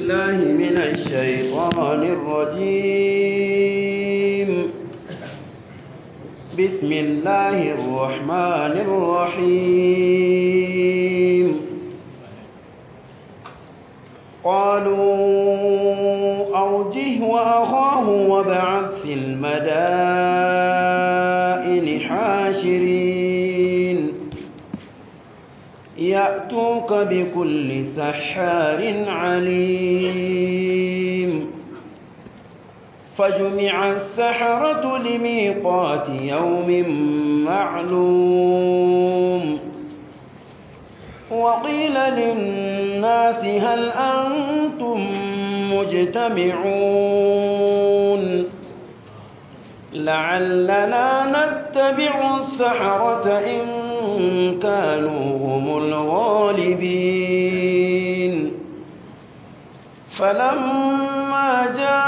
بالله من الشيطان الرجيم بسم الله الرحمن الرحيم قالوا أوجه وأخاه وابعث في المدائن حاشرين يأتوك بكل سحار عليم فجمع السحرة لميقات يوم معلوم وقيل للناس هل أنتم مجتمعون لعلنا نتبع السحرة إن كانوا هم الغالبين فلما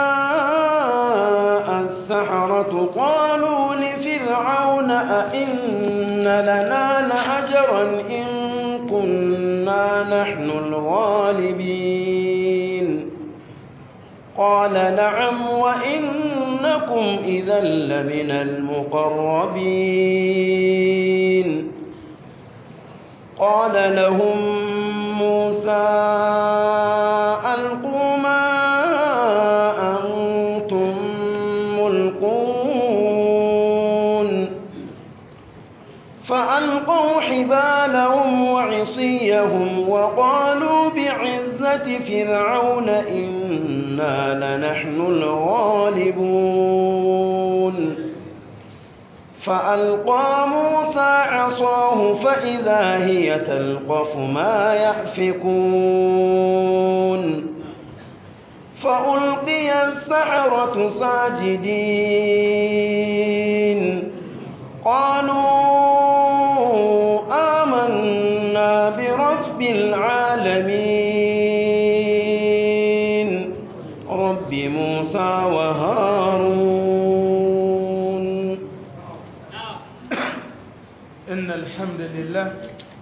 جاء السحرة قالوا لفرعون أئن لنا لأجرا إن كنا نحن الغالبين قال نعم وإنكم إذا لمن المقربين قال لهم موسى ألقوا ما أنتم ملقون فألقوا حبالهم وعصيهم وقالوا بعزة فرعون إنا لنحن الغالبون فألقى موسى عصاه فإذا هي تلقف ما يأفكون فألقي السحرة ساجدين قالوا آمنا برب العالمين رب موسى وهارون إن الحمد لله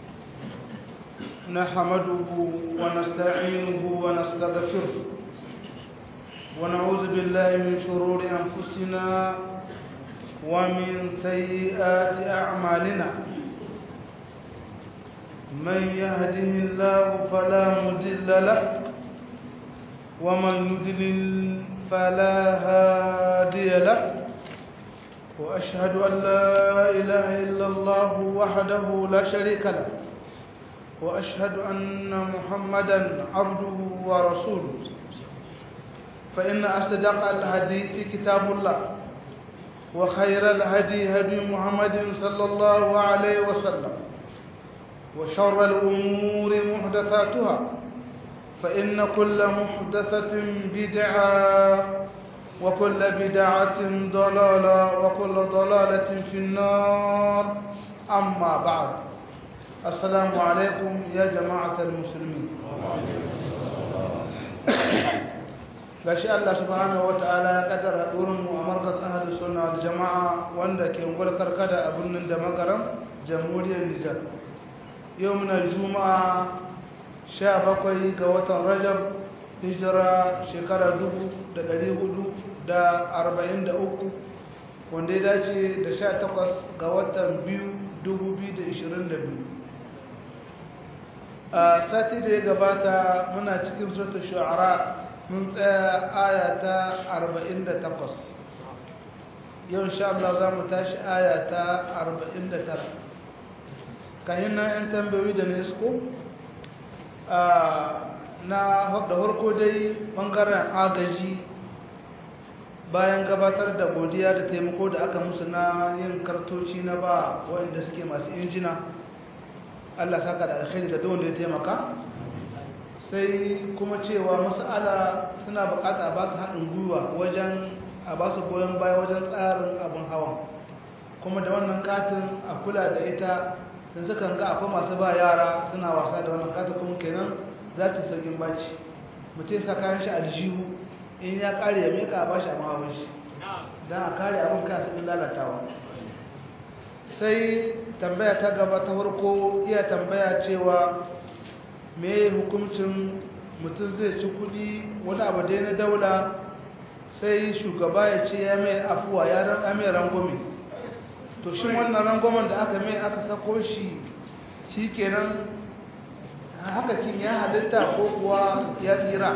نحمده ونستعينه ونستغفره ونعوذ بالله من شرور أنفسنا ومن سيئات أعمالنا من يهده الله فلا مضل له ومن يضلل فلا هادي له وأشهد أن لا إله إلا الله وحده لا شريك له وأشهد أن محمدا عبده ورسوله فإن أصدق الحديث كتاب الله وخير الهدي هدي محمد صلى الله عليه وسلم وشر الأمور محدثاتها فإن كل محدثة بدعة وكل بدعة ضلالة وكل ضلالة في النار أما بعد السلام عليكم يا جماعة المسلمين gashi Allah subhanahu wataala ya kaddara hadurin mu a markaz ahlus sunna wal jamaa wanda ke ungwal karkada a birnin da magaram jamhuriyar Nijar yau muna juma'a 17 ga watan Rajab hijira shekara 1443 wanda ya dace da 18 ga watan 2022 a sati da ya gabata muna cikin suratul shu'ara mun tsaya aya ta 48 yau insha Allah za mu tashi aya ta 49 kayan na 'yan tambayoyi da nesko na da harko dai bangaren agaji bayan gabatar da godiya da taimako da aka musu na yin kartoci na ba waɗanda suke masu injina Allah saka da alkhairi ga duk wanda ya taimaka sai kuma cewa mas'ala suna bukata a ba su haɗin gwiwa wajen a ba su goyon baya wajen tsarin abin hawan kuma da wannan katin a kula da ita da sukan ga akwai masu ba yara suna wasa da wannan katin kuma kenan za ta saukin baci mutum sa kayan shi aljihu in ya kare ya meka a ba shi a mahawar shi don a kare abin kaya saukin lalatawa sai tambaya ta gaba ta farko iya tambaya cewa me hukuncin mutum zai ci kudi wani abu dai na daula sai shugaba ya ce ya mai afuwa ya mai rangwame to shi wannan rangwamen da aka mai aka sako shi shi kenan haka kin ya halitta ko kuwa ya tsira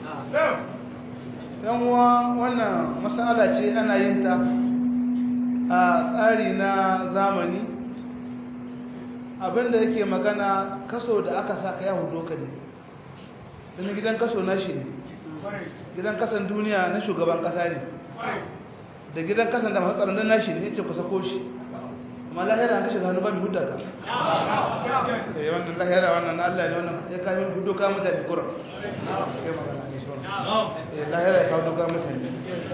yanwa wannan matsala ce ana yin ta a tsari na zamani abinda yake magana kaso da aka saka ya hudu ka ne don gidan kaso na shi ne gidan kasan duniya na shugaban kasa ne da gidan kasan da masu tsaron na shi ne ya ce kusa ko shi amma lahira an kashe hannu ba mai hudda ka eh wannan lahira wannan na Allah ne wannan ya kai hudu ka mutane kuran eh lahira ya kawo doka mutane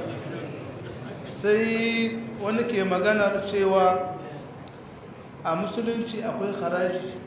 sai wani ke maganar cewa a musulunci akwai haraji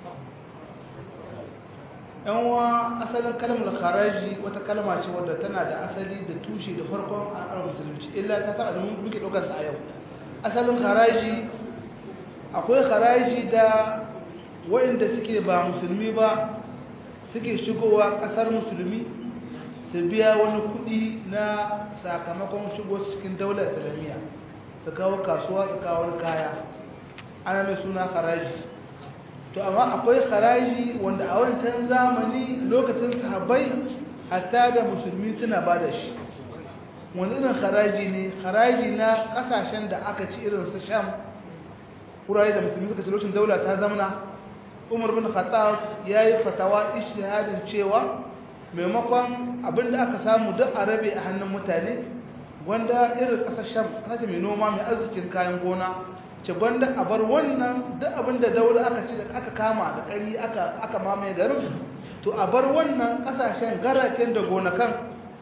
yanwa asalin kalmar haraji wata kalma ce wadda tana da asali da tushe da farkon al'adar musulunci illa ta tara da muke ɗaukar a yau asalin haraji akwai haraji da waɗanda suke ba musulmi ba suke shigowa ƙasar musulmi su biya wani kuɗi na sakamakon shigo cikin daular islamiyya su kawo kasuwa su kawo wani kaya ana mai suna haraji to amma akwai haraji wanda a wancan zamani lokacin sahabbai hatta da musulmi suna ba da shi wani irin haraji ne haraji na kasashen da aka ci irin su sham wurare da musulmi suka ci lokacin daula ta zamana umar bin khattab ya yi fatawa ishtihadin cewa maimakon abinda aka samu duk a rabe a hannun mutane wanda irin ƙasar sham ƙasashe mai noma mai arzikin kayan gona ce gwanda a bar wannan duk abinda daula aka ci aka kama da ƙari aka mamaye garin to a bar wannan ƙasashen garaken da gonakan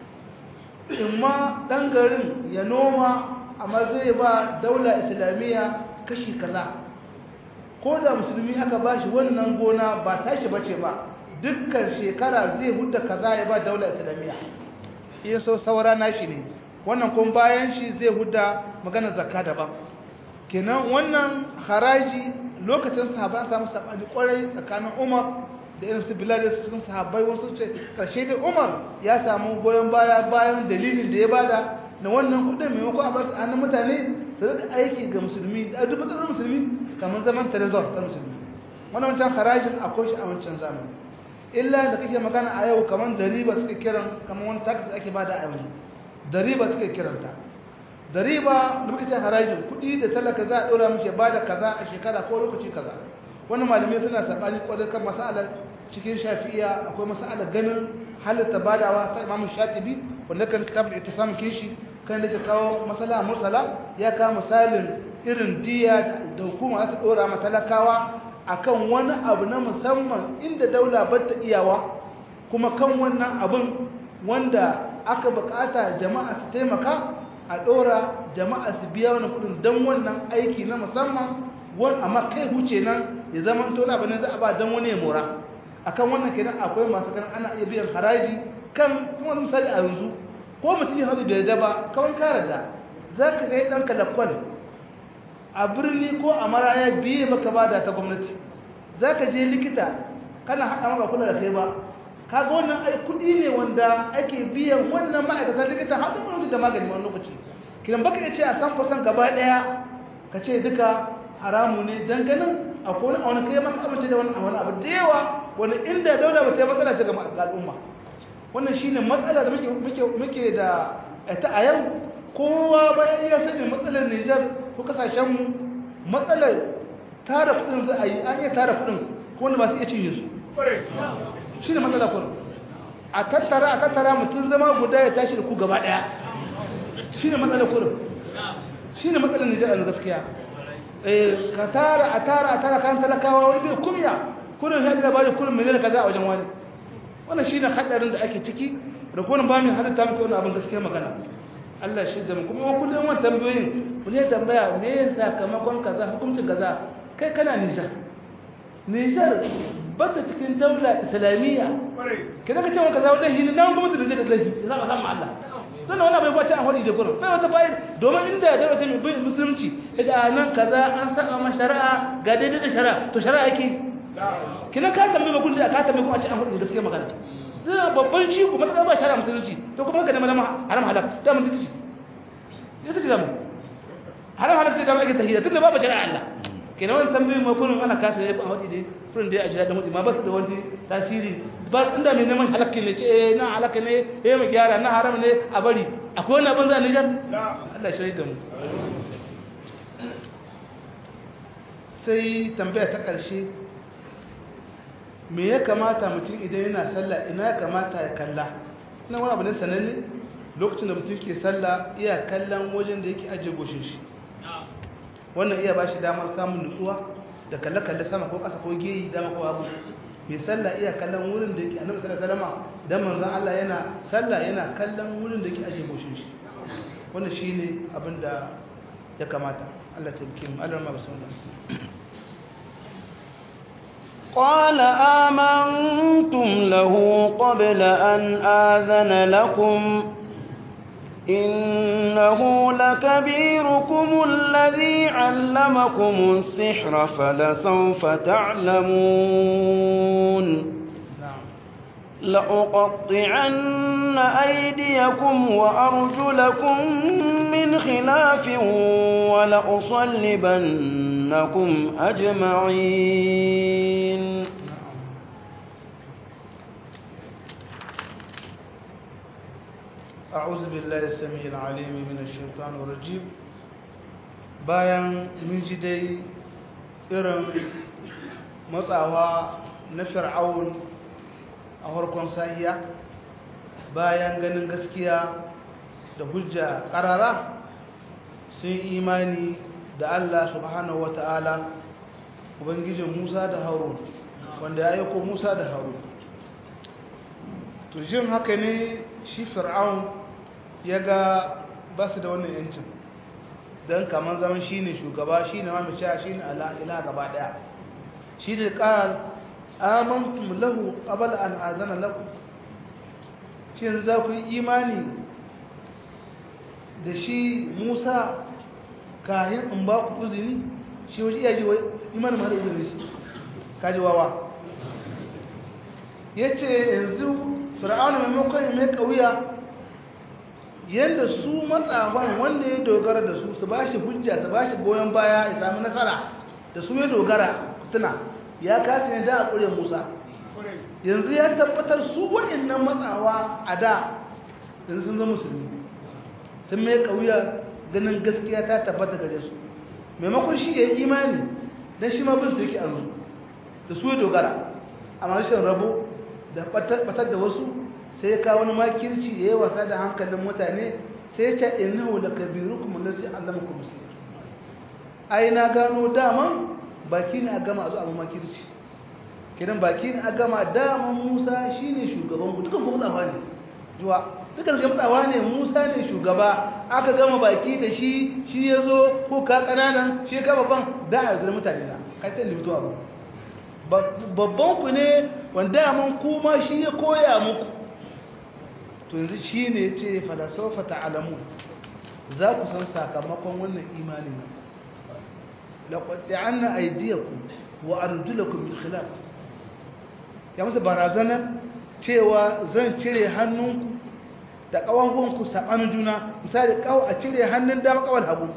in ma ɗan garin ya noma amma zai ba daula islamiyya kashi kaza ko da musulmi aka ba shi wannan gona ba tashi bace ba dukkan shekara zai hudda kaza ya ba daula islamiyya iya so saura nashi ne wannan kuma bayan shi zai hudda magana zakka daban kenan wannan haraji lokacin sahaba an samu sabani kwarai tsakanin Umar da irin su Bilal da cikin sahabbai wasu ce karshe dai Umar ya samu goyon baya bayan dalilin da ya bada na wannan kudin maimakon a basu hannun mutane su rika aiki ga musulmi da duk matsalar musulmi kamar zaman trezor ta musulmi wannan wancan harajin akwai shi a wancan zamani illa da kake magana a yau kamar dariba suke kiran kamar wani tax da ake bada a yanzu dariba suke kiranta dariba da muka ce harajin kuɗi da talaka za a ɗora mace ba da kaza a shekara ko lokaci kaza wani malamai suna saɓani ƙwarar kan masalar cikin shafi'iya akwai masalar ganin halitta badawa ta imamu shatibi wanda kan kitabul ittisam kishi kan da kawo masala mursala ya kawo misalin irin diya da hukuma za ta ɗora ma talakawa akan wani abu na musamman inda daula ba ta iyawa kuma kan wannan abin wanda aka bukata jama'a su taimaka a ɗora jama'a su biya wani kudin don wannan aiki na musamman wani amma kai huce nan ya zama tona bane za a ba don wani ya mora akan wannan kenan akwai masu kan ana iya biyan haraji kan kuma misali a yanzu ko mutum ya hadu bai da ba kawai kare da za ka kai ɗanka da kwal a birni ko a maraya biye maka ba da ta gwamnati za ka je likita kana haɗa maka kula da kai ba kaga wannan ai kudi ne wanda ake biyan wannan ma'aikatan likita har da wani da magani wani lokaci kidan baka ya ce a san fasan gaba daya ka ce duka haramu ne dan ganin akwai wani wani kai maka amince da wani wani abu da yawa wani inda daula ba ta yi matsala ta ga al'umma wannan shine matsala da muke muke muke da ita a yau kowa bayan ya sani matsalar Niger ko kasashen mu matsalar tara kudin za a yi an iya tara kudin ko wanda ba su iya cinye su shi ne matsala kun a tattara a tattara mutum zama guda ya tashi da ku gaba daya shi ne matsala kun shi ne matsalar nijar a gaskiya ka tara a tara a tara kan talakawa wani bai kumya kurin ya da bari kurin miliyan kaza a wajen wani wannan shi ne hadarin da ake ciki da kuma ba mu hada ta muke wani abin gaskiya magana Allah shi da mu kuma wani kullum wani tambayoyin ku ne tambaya me ya sakamakon kaza hukuncin kaza kai kana nijar nijar bata cikin daula islamiyya kida ka ce wa kaza wallahi ne nan kuma da je da lahi za ka san Allah dan wannan bai kwace an hori da gurin bai wata fa'ida domin inda daula ce mai bin musulunci yace a nan kaza an saka ma shari'a ga daidai da shari'a to shari'a yake kina ka tambaye ba kullu ka tambaye kuma a ce an hori gaskiya magana zai babban shi kuma ta ba shara musulunci to kuma ka nema haram halak ta mun dace ya tace da mu haram halak sai da ake tahiyya tunda babu shari'a Allah kenan wannan tambayoyin ma kullum ana kasa ne a wadi dai kullum dai a jira da mudi ma ba su da wani tasiri ba inda mai neman halakkin ne ce eh na halakka ne eh mu gyara na haram ne a bari akwai wani abin za a nijar Allah shi da mu sai tambaya ta ƙarshe me ya kamata mutum idan yana sallah ina ya kamata ya kalla ina wani abu ne sananne lokacin da mutum ke sallah iya kallon wajen da yake ajiye goshin shi wannan iya ba shi damar samun nutsuwa da kalle-kalle sama ko ƙasa ko geyi dama ko abu mai sallah iya kallon wurin da yake annabi sallallahu alaihi wasallam dan manzon Allah yana sallah yana kallon wurin da yake ajiye goshin shi wannan shine abin da ya kamata Allah ta bikin Allah ma bismillah قال آمنتم له قبل أن آذن لكم إنه لكبيركم الذي علمكم السحر فلسوف تعلمون لأقطعن أيديكم وأرجلكم من خلاف ولأصلبنكم أجمعين أعوذ بالله السميع العليم من الشيطان الرجيم bayan mun ji dai irin matsawa na fir'aun a harkon sahiya bayan ganin gaskiya da hujja ƙarara sun imani da Allah subhanahu wa ta'ala ubangijin Musa da Harun wanda ya aiko Musa da Harun to jin haka ne shi fir'aun ya ga ba su da wannan yancin don kamar zaman shi ne shugaba shi ne mamaciya shi ne ila gaba daya shi ne ƙarar amantum lahu abal an azana lahu shi yanzu za ku yi imani da shi musa kayan in ba ku uzini shi waje iya ji wa imanin mara uzini shi kaji wawa ya ce yanzu fir'aunu maimakon mai kauya yadda su matsafan wanda ya dogara da su su ba shi hujja su ba shi goyon baya ya sami nasara da su ya dogara tuna ya kasa ne da a ƙure musa yanzu ya tabbatar su wa'annan matsawa a da yanzu sun zama musulmi sun mai kauya ganin gaskiya ta tabbata gare su maimakon shi ya yi imani don shi ma bin su yake azu da su ya dogara amma rashin rabo da batar da wasu sai ya kawo wani makirci ya yi wasa da hankalin mutane sai ya ce innahu la kabirukum allazi allamakum sir ai na gano daman baki ne a gama a zo abu makirci kidan baki ne a gama daman Musa shine shugaban ku dukan ku mutsawa ne juwa dukan ku mutsawa ne Musa ne shugaba aka gama baki da shi shi yazo ko ka kananan shi ka babban da a zura mutane na kai ta mutuwa ba babban ku ne wanda mun kuma shi ya koya muku to yanzu shi ne ya ce falasofa ta'alamu za ku san sakamakon wannan imanin nan laƙwaɗe an na aidiyaku wa arjulaku min khilaf ya masa barazanar cewa zan cire hannunku da ƙawankunku saɓanin juna misali ƙawa a cire hannun dama ƙawar hagu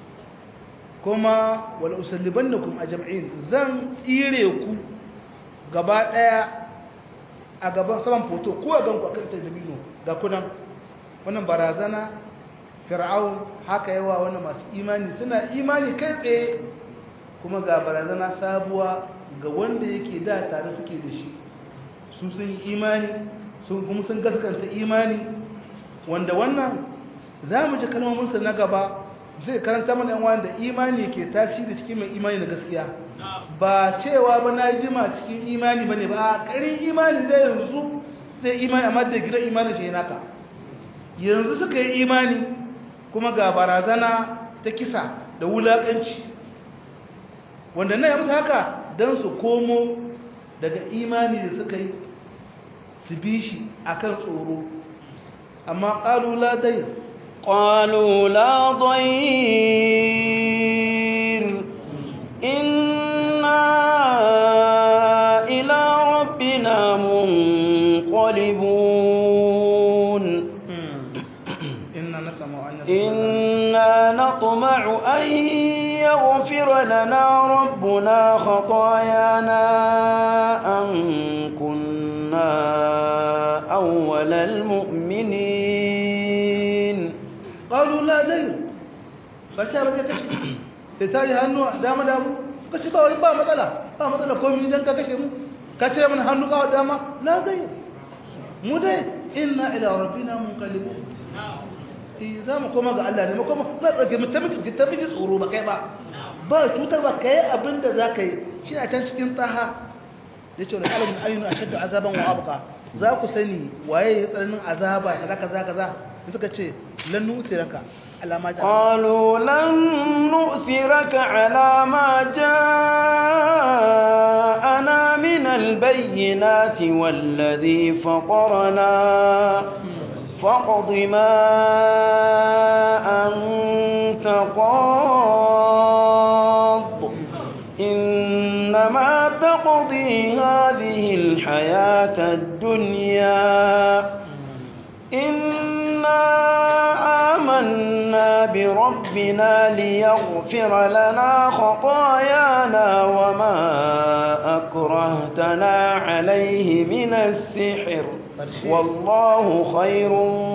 kuma wala usalliban da kuma a jam'in zan tsire ku gaba ɗaya a gaban saman foto ko a ganku a kan talabino ga kunan wannan barazana fir'aun haka yawa wani masu imani suna imani kai tsaye kuma ga barazana sabuwa ga wanda yake da tare suke da shi su sun yi imani sun kuma sun gaskanta imani wanda wannan za mu ji kalmominsa na gaba zai karanta mana yan wanda imani ke tasiri cikin mai imani na gaskiya ba cewa ba na jima cikin imani ba ne ba a ƙarin imani zai yanzu zai imani amma da gidan imani shi naka yanzu suka yi imani kuma ga barazana ta kisa da wulaƙanci wanda na yi musu haka don su komo daga imani da suka yi su bi shi akan tsoro amma ƙalula dai قالوا لا ضير إنا إلى ربنا منقلبون نطمع أن يغفر لنا ربنا خطايانا أن كنا أول المؤمنين qalu la dai ba ta ba zai kashe sai tare hannu dama dama suka ce ba wani ba matsala ba matsala komai idan ka kashe mu ka cire mana hannu kawo dama la dai mu dai inna ila rabbina munqalibun eh za mu koma ga Allah ne mu koma na tsage mu tabbata ta miji tsoro ba kai ba ba tutar ba kai abinda za ka yi shi a can cikin tsaha da ce wani alamun ayyuna a shadda azaban wa abuka za ku sani waye ya tsananin azaba kaza kaza kaza da suka ce lannu utiraka alama ja قالوا لن نؤثرك على ما جاءنا من البينات والذي فطرنا فاقض ما أنت قاض إنما تقضي هذه الحياة الدنيا إنا آمنا بربنا ليغفر لنا خطايانا وما أكرهتنا عليه من السحر والله خير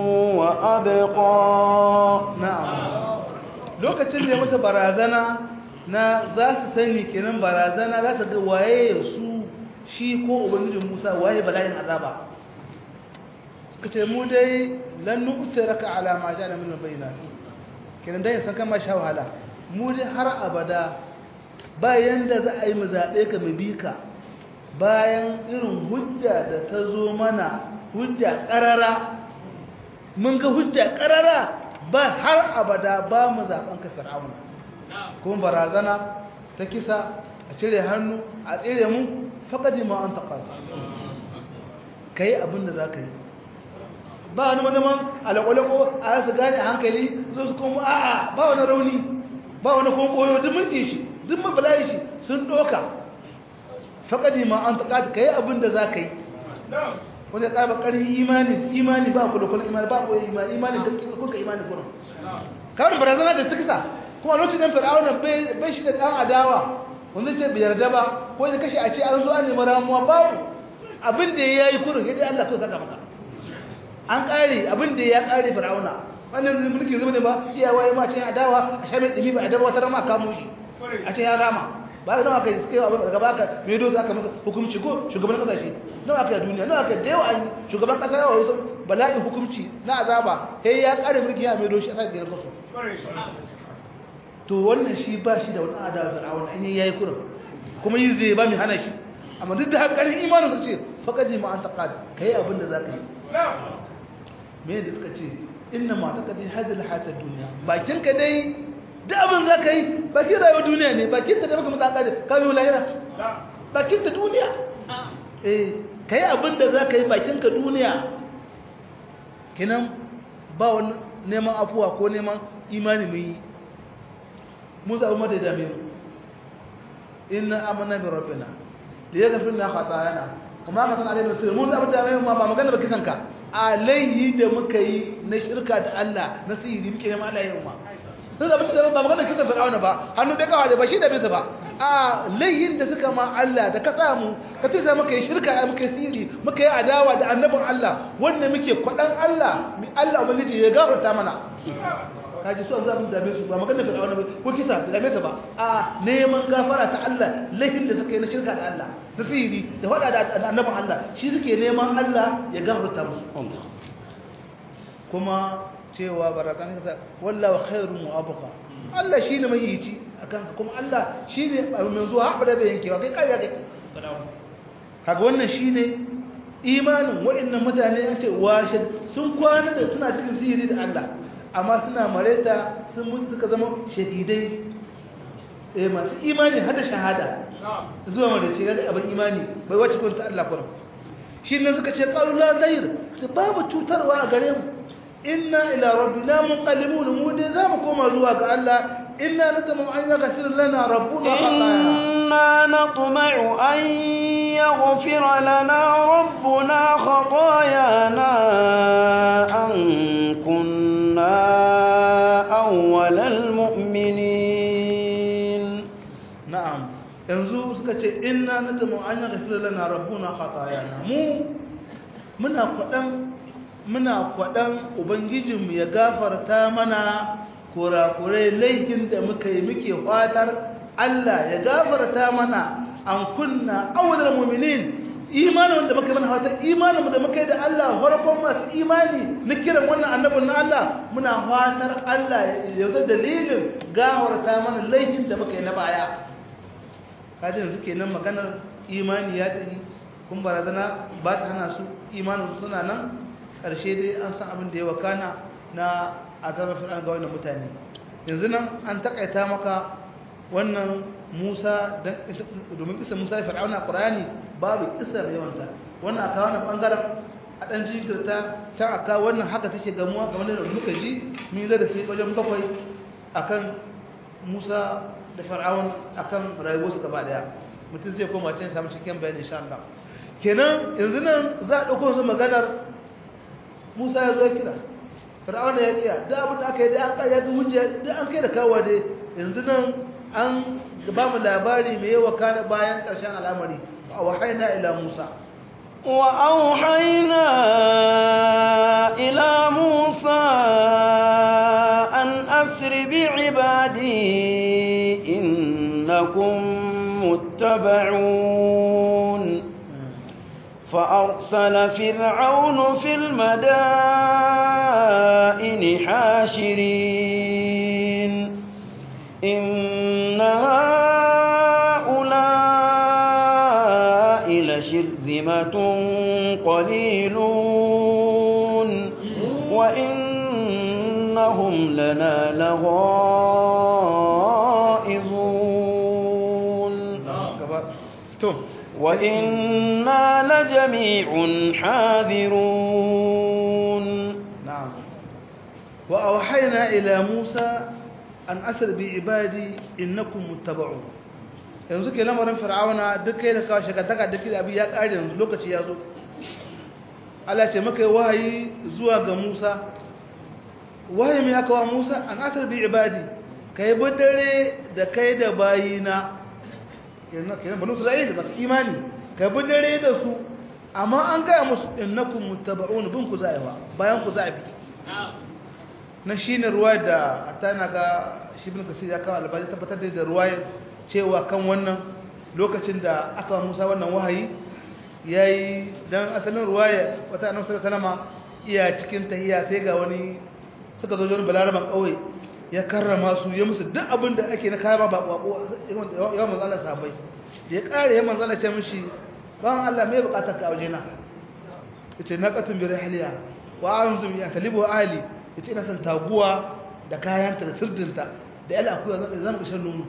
وأبقى na'am lokacin da ya masa barazana na za su sani kenan barazana za su ga waye su shi ko ubangijin Musa waye bala'in azaba suka ce mu dai lan nu'siraka ala ma ja'ala min al-bayyinat kenan dai san kama sha wahala mu dai har abada bayan da za a yi mu zabe ka mu bi ka bayan irin hujja da ta zo mana hujja karara mun ga hujja karara ba har abada ba mu zaben ka fir'auna kuma barazana ta kisa a cire hannu a tsire mu faqadi ma anta qad kai abin da zaka yi ba wani madaman alaƙwalaƙo a su gane a hankali zo su kuma a'a ba wani rauni ba wani kuma koyo duk mulki shi duk mabalayi shi sun ɗoka faƙadi ma an taƙa ka yi abin da za ka yi wanda ya ƙarfa ƙarfin imani imani ba ku da kula imani ba ku imani imani da kuka imani kuna kawai barazana da tukisa kuma lokacin nan fir'auna bai shi da ɗan adawa wanda ce bai yarda ba ko da kashe a ce an zo an nemi ramuwa babu abin da ya yi kurin ya dai Allah ko saka maka an ƙare abin da ya ƙare fir'auna wannan mulkin zuba ne ba iyawa ya mace adawa a sha mai ɗimi ba a darwa ta rama kamo shi a ce ya rama ba ga nawa kai suka yi abin daga baka mai dozu aka masa hukumci ko shugaban kasashe nawa aka yi duniya nawa aka da yawa an shugaban kasa yawa wasu bala'in hukumci na azaba sai ya ƙare mulkin ya mai doshi a sa gairar kasu to wannan shi ba shi da wani adawa fir'auna an yi yayi kurin kuma yi zai ba mai hana shi amma duk da haka ƙarfin imanin su ce faƙadi ma an taƙa ka yi abin da za ka yi me da suka ce inna ma ta kadi hadil hatar duniya bakin ka dai da abin za ka yi bakin rayuwar duniya ne bakin ta da maka matsaka da kawai lahira bakin ta duniya eh ka yi abin da za ka yi bakin ka duniya kinan ba wani neman afuwa ko neman imani mu yi mun zaɓi mata da mu inna amana bi rabbina liyaghfir lana khatayana kuma ka san alaihi rasul mun zaɓi da mu ba magana ba kisan ka alaihi da muka yi na shirka da Allah na sihiri muke neman Allah yin ma sun zama da ba magana kisan fir'auna ba hannu da kawai da ba shi da bisa ba a laihin da suka ma Allah da ka samu ka fi sa muka yi shirka muka yi sihiri muka yi adawa da annabin Allah wanda muke kwaɗan Allah Allah ubangiji ya gafarta mana kaji su an zaɓin dame su ba magana fir'auna ba ko kisa da dame su ba a neman gafara ta Allah laifin da suka yi na shirka da Allah da sihiri da faɗa da annabin Allah shi suke neman Allah ya gafarta musu kuma cewa barazan kasa wallahu khairun wa abqa Allah shine mai yici akan kuma Allah shine mai zuwa haɓa da yankewa kai kai kai kaga wannan shine imanin waɗannan mutane an ce washe sun kwana da suna cikin sihiri da Allah amma suna mareta sun mutu suka zama shahidai eh masu imani har da shahada zuwa wanda ce ga abin imani bai wace kun ta Allah kuma shi ne suka ce qalu la dair babu cutarwa a gare mu inna ila rabbina munqalibun mu dai zamu koma zuwa ga Allah inna natamu an yaghfir lana rabbuna khatayana إنا نطمع أن يغفر لنا ربنا خطايانا أن كنا أول المؤمنين suka ce inna nadamu an yaghfir lana rabbuna khatayana mu muna kwadan muna kwadan ubangijinmu ya gafarta mana kurakurai laifin da muka yi muke fatar Allah ya gafarta mana an kunna awwalul mu'minin imanin da muka yi mana fatan imanin da muka yi da Allah farkon masu imani na kiran wannan annabin na Allah muna fatar Allah ya zo dalilin gafarta mana laifin da muka yi na baya kaji yanzu kenan maganar imani ya tafi kun barazana ba ta hana su imanin suna nan ƙarshe dai an san abin da ya wakana na azabar fir'an ga wannan mutane yanzu nan an takaita maka wannan musa domin kisa musa ya fir'auna ƙurani babu kisar yawanta wannan aka wannan ɓangaren a ɗan jinkirta can aka wannan haka take gamuwa kamar da muka ji mun zai da sai wajen bakwai akan musa da fir'aun akan rayuwarsu gaba daya mutum zai koma can samu cikin bayani insha Allah kenan yanzu nan za a ɗauko su maganar musa ya zo kira fir'auna ya kiya da abin da aka yi da an kaya da hujja da an kai da kawo dai yanzu nan an ba mu labari mai yawa kana bayan ƙarshen al'amari a wahaina ila musa wa auhayna ila musa an asri bi ibadi innakum muttaba'un فأرسل فرعون في المدائن حاشرين إن هؤلاء لشرذمة قليلون وإنهم لنا لغائظون وإنا لجميع حاذرون نعم وأوحينا إلى موسى أن أسر بعبادي إنكم متبعون yanzu ke lamarin fir'auna duk kai da kawo shakataka duk da abin ya ƙare yanzu lokaci ya zo Allah ce maka wahayi zuwa ga Musa wahayi mai aka wa Musa an asar bi ibadi kai bi dare da kai da bayina kenan banu Isra'il masu imani ka bi dare da su amma an gaya musu innakum muttaba'un bin ku za'iwa bayan ku za'i na shine ruwa da atana ga shi ibn kasir ya kawo albani tabbatar da da ruwayar cewa kan wannan lokacin da aka Musa wannan wahayi yayi dan asalin ruwaya wata annabi sallallahu alaihi wasallam iya cikin tahiyya sai ga wani suka zo wani balaraban kauye ya karrama su ya musu duk abin da ake na kaya ba bako yawan manzo Allah sahabbai ya kare ya manzo Allah ce mishi ban Allah me bukatar ka waje na yace naqatun bi rahliya wa anzum ya talibu ahli yace ina san taguwa da kayanta da sirdinta da yala akuya zan zan shan nono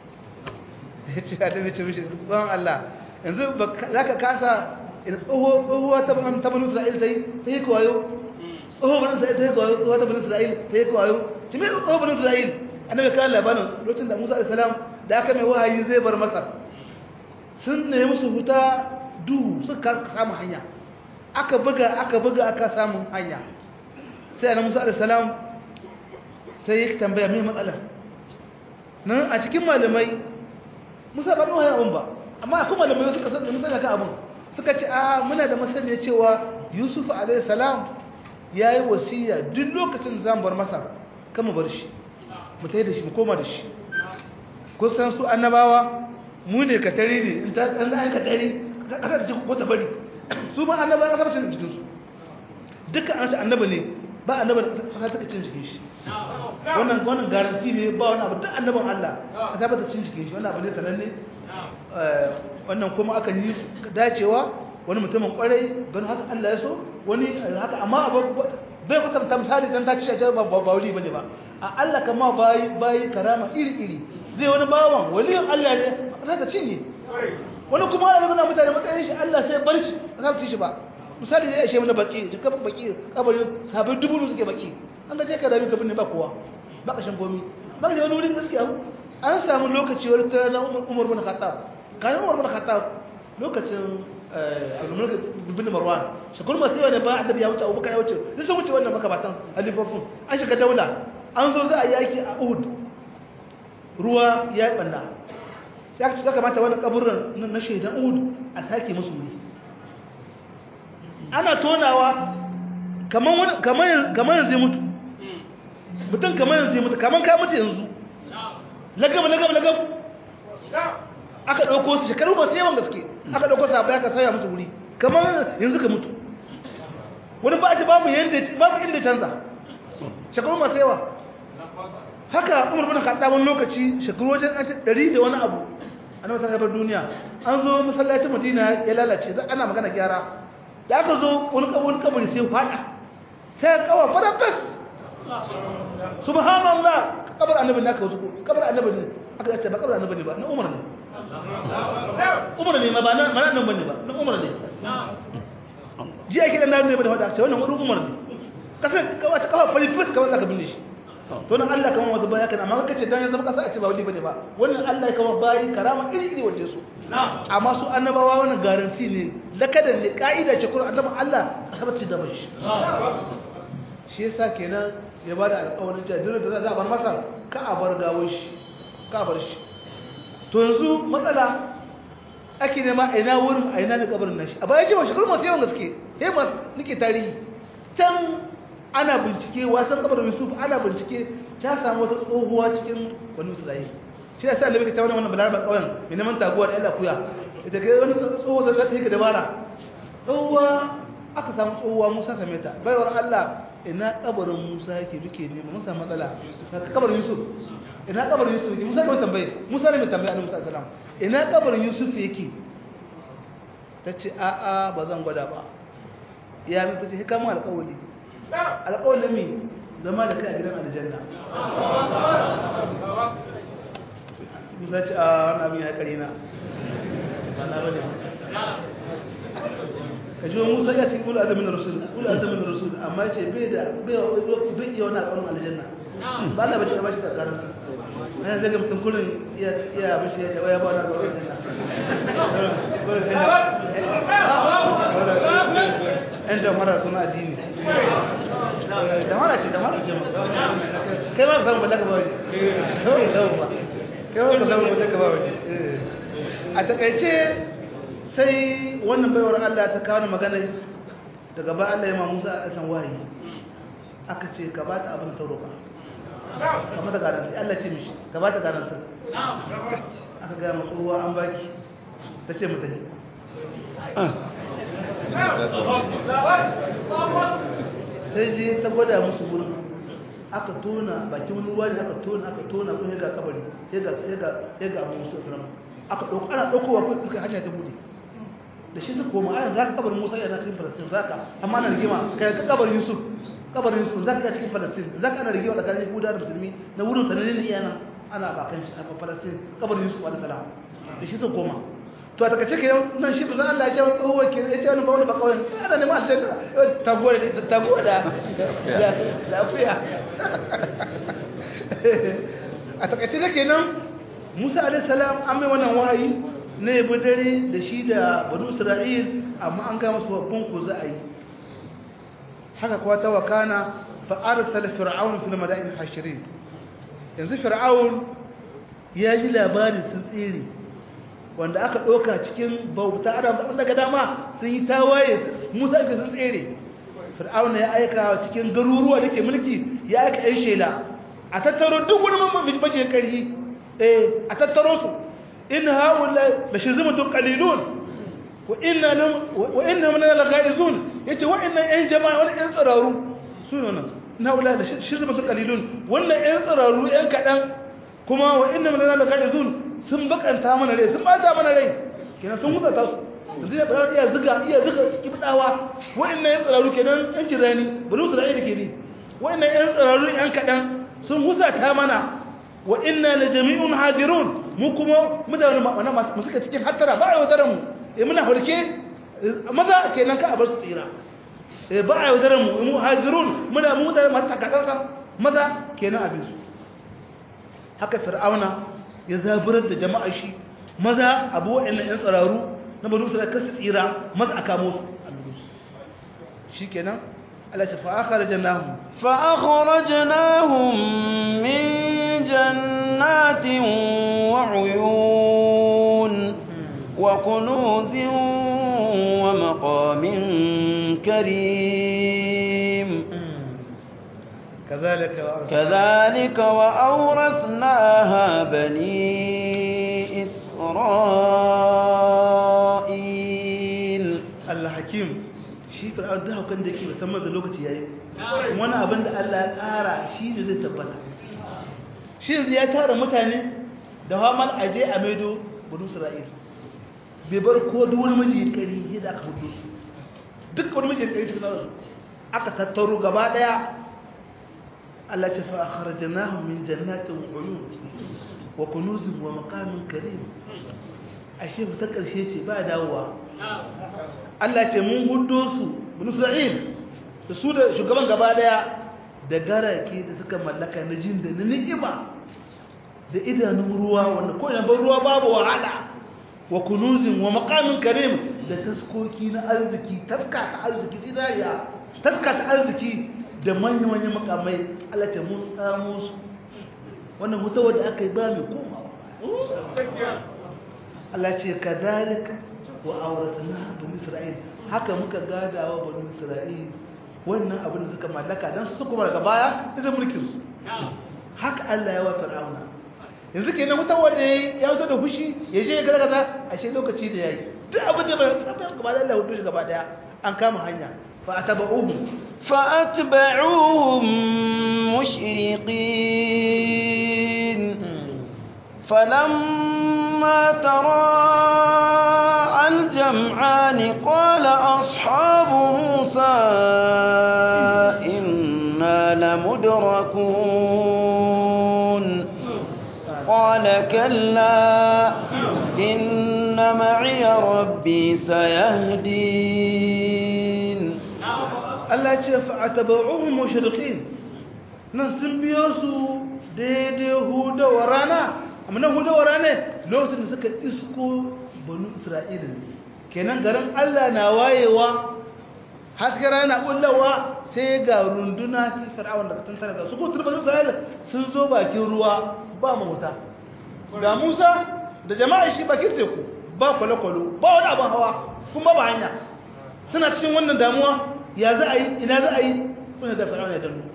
yace da yace mishi ban Allah yanzu zaka kasa ina tsoho tsohuwa ta ban ta banu Isra'il sai sai ko wayo tsoho banu Isra'il sai ko wayo tsoho ta banu Isra'il sai ko wayo shi mai tsoho banu Isra'il annabi kan labarin lokacin da Musa alayhi salam da aka mai wahayi zai bar Masar sun ne musu huta duhu suka samu hanya aka buga aka buga aka samu hanya sai annabi Musa alayhi salam sai ya tambaya mai matsala nan a cikin malamai Musa ba nuna abun ba amma akwai malamai suka san Musa kan abun suka ce a muna da masaniya cewa Yusuf alayhi salam yayi wasiya duk lokacin da zan bar Masar kama bar shi mu tayi da shi mu koma da shi kusan su annabawa mu ne ka tare ne in ta an an ka tare aka da ko ta bari su ma annabawa aka bacin jikin su dukkan annabi annabi ne ba annabi aka ta cin jikin shi wannan wannan garanti ne ba wani abu duk annabin Allah aka ba ta cin jikin shi wannan abu ne sananne wannan kuma aka yi dacewa wani mutumin kwarai don haka Allah ya so wani haka amma abu bai kwatanta misali dan ta ci a ba ba wuri bane ba a Allah kama bayi bayi karama iri iri zai wani bawan waliyin Allah ne sai ta cinye wani kuma Allah nuna mutane matsayin shi Allah sai bar shi za su ci shi ba misali ya ishe mana baki shi kafa baki kabarin sabin dubu suke baki an ga je ka dami ka binne ba kowa ba kashin gomi ba ka je wani wurin gaskiya an samu lokaci wani ta na Umar bin Khattab kayan Umar bin Khattab lokacin al-mulk bin Marwan shakul masu yawa ne ba annabi ya wuce Abubakar ya wuce sai sun wuce wannan makabatan halifofin an shiga daula an zo za a yaki a Uhud ruwa ya yi banna sai aka ce ya kamata wani kaburin na shaidan uhud a sake musu wuri ana tonawa kamar yanzu ya mutu mutum kamar yanzu ya mutu kamar ka mutu yanzu lagab lagab lagab aka ɗauko su shekaru masu yawan gaske aka ɗauko su abu ya ka sauya musu wuri kamar yanzu ka mutu wani ba ji babu inda canza shekaru masu yawa haka umar bin khattab wani lokaci shekaru wajen ɗari da wani abu an masa gabar duniya an zo masallacin madina ya lalace za ana magana gyara da aka zo wani kabari sai fada sai kawa fara fes subhanallah kabar annabi ne aka wasu kabar annabi ne aka ce ba kabar annabi ne ba na umar ne umar ne ma ba na nan bane ba na umar ne ji ake dan ne ba da wada ce wannan wani umar ne kasar kawa ta kawa fari fes kawai zaka binne shi to nan Allah kamar wasu baya kana amma kace dan ya zama kasa a ce ba wali bane ba wannan Allah kamar bayi karama iri iri waje su amma su annabawa wannan garanti ne lakadan ne kaida ce Qur'an annabi Allah tabbaci da bashi shi yasa kenan ya bada alƙawarin cewa duk da za a bar masa ka a bar gawo shi ka bar shi to yanzu matsala ake nema ina wurin a ina ne kabarin nashi a bayan shi ba shekaru masu yawan gaske sai masu nake tarihi can ana bincike wasan kabarin yusuf ana bincike ta samu wata tsohuwa cikin wani musulai shi da sai annabi ka ta wani wannan balaraba kauyen mai neman taguwa da ila kuya ita kai wani tsohuwa zai yi ka dabara tsohuwa aka samu tsohuwa musa same ta baiwar allah ina kabarin musa yake duke nema musa matsala kabarin yusuf ina kabarin yusuf yake musa ne mai tambaye musa ne mai tambaye annabi sallallahu alaihi wasallam ina kabarin yusuf yake ta ce a'a ba zan gwada ba ya mi ta ce hikama alƙawali alƙawalin mi zama da kai a gidan aljanna musa ce a wani abin ya ƙari na ba na bane ka ji wani musa ya ce kula azamin rasul kula azamin rasul amma ce bai da bai iya wani alƙawarin aljanna ba Allah bace ba shi da karanta ana zaga mutum kullun iya iya bashi ya tawaya ba na ga wannan ɗan jamara suna addini damara ce damara ce kai ma ka samu ballaka ba wani kawai ka samu ba kai ma ka samu ballaka ba wani a takaice sai wannan baiwar Allah ta kawo magana daga ba Allah ya ma Musa a san wahayi aka ce ka ba ta abin ta roƙa kamar da garanti Allah ce mishi ka ba ta garanti aka gaya masu ruwa an baki ta ce mutane sai je ta gwada musu wurin aka tona bakin wani ruwa ne aka tona aka tona kun yaga kabari ya ga musu firam aka ɗauko ana ɗaukowa kun suka hanya ta bude da shi suka koma ayan za ka kabarin musa yana cikin falastin za ka amma ana rigima ka yanka kabarin yusuf kabarin yusuf za ka iya cikin falastin za ka ana rigima tsakanin yahuda da musulmi na wurin sanannen ne yana ana bakan shi a falastin kabarin yusuf alaihi salam da shi suka koma to a takace ke nan shi bazan Allah ya ce wani tsohuwa ke ya ce wani ba wani ba kawai ana neman aljanna taguwa da taguwa da da akuya a takace da kenan Musa alaihi salam an mai wannan wahayi na yabi dare da shi da banu Isra'il amma an ga masu babban ku za a yi haka kuwa ta wakana fa arsala fir'aun fil madain hashirin yanzu fir'aun ya ji labarin sun tsere wanda aka ɗauka cikin bauta adam zaɓin daga dama sun yi tawaye musa ake sun tsere fir'auna ya aika cikin garuruwa da ke mulki ya aika yan shela a tattaro duk wani mamman bajin ƙarfi eh a tattaro su in haula da shi zumatun qalilun wa inna lam wa inna min al-ghaizun yace wa'annan yan jama'a wani yan tsararu su ne nan na haula da shi zumatun qalilun wannan yan tsararu yan kadan kuma wa inna min al-ghaizun sun bakanta mana rai sun bata mana rai kenan sun hutata su yanzu ya fara iya zuga iya zuga kibdawa wa'annan yan tsararu kenan yan jirani bari su ra'ayi da ke ni wa'annan yan tsararu yan kadan sun husata mana wa inna la jami'un hadirun mu kuma mutane wannan masu suka cikin hattara ba a yaudarar mu eh muna hulke maza kenan ka a bar su tsira eh ba a yaudarar mu mu hadirun muna mu mutane masu takatsantsa maza kenan abin su haka fir'auna ya zaburar da jama'a shi maza abu waɗannan 'yan tsararu na banu da kasu tsira maza a kamo su a lulus shi kenan alace fa'akar jannahun فأخرجناهم من جنات وعيون وكنوز ومقام كريم كذلك كذلك وأورثناها بني إسرائيل Allah hakim shi fir'aun da haukan da yake musamman da lokaci yayi wani abin da Allah ya ƙara shi ne zai tabbata shi yanzu ya tara mutane da hamal aje a maido banu isra'il bai bar ko duk wani miji kari yadda aka hudu su duk wani miji kari cikin su aka tattaro gaba daya Allah ce fa akhrajnahum min jannatin wa uyun wa kunuzin wa maqamin karim ashe ta karshe ce ba dawowa Allah ce mun hudo su bin Isra'il da su da shugaban gaba daya da garake da suka mallaka na jin da na ni'ima da idanun ruwa wanda ko ban ruwa babu wahala wa kunuzin wa maqamin karim da taskoki na arziki taska ta arziki dinariya taska ta arziki da manya-manyan makamai Allah ce mun samu su wannan mutawar da aka yi ba mai komawa Allah ce kadhalika wa auratna bani isra'il haka muka gadawa bani isra'il wannan abin da suka mallaka dan su kuma daga baya da mulkin su haka Allah ya wa fir'auna yanzu kenan mutan wanda yayi ya wuce da fushi ya je ya ga kaza ashe lokaci da yayi duk abin da bai saba gaba da Allah ya hudu gaba daya an kama hanya fa ataba'uhum فأتبعوهم مشرقين فلما تراءى الجمعان قال أصحاب موسى إنا لمدركون قال كلا إن معي ربي سيهدين Allah ce fa'ataba'uhum mushriqin nan sun biyo su daidai hudawar rana amma nan hudawar rana lokacin da suka isko banu isra'ila kenan garin Allah na wayewa hasken rana kullawa sai ga runduna ta fir'aun da tun tare da su ko turban isra'ila sun zo bakin ruwa ba mota ga Musa da jama'a shi bakin teku ba kwale-kwale ba wani abin hawa kuma ba hanya suna cikin wannan damuwa ya za a yi ina za a yi kuna da fir'auna ya dannu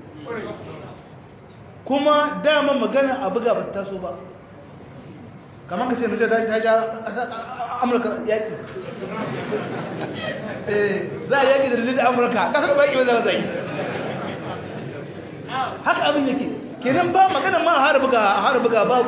kuma dama magana a buga ba ta taso ba kamar ka ce mace ta ja amurka yaƙi za a yaƙi da rijin amurka ƙasar ba yaƙi ba za a zai haka abin yake kenan ba magana ma a har buga babu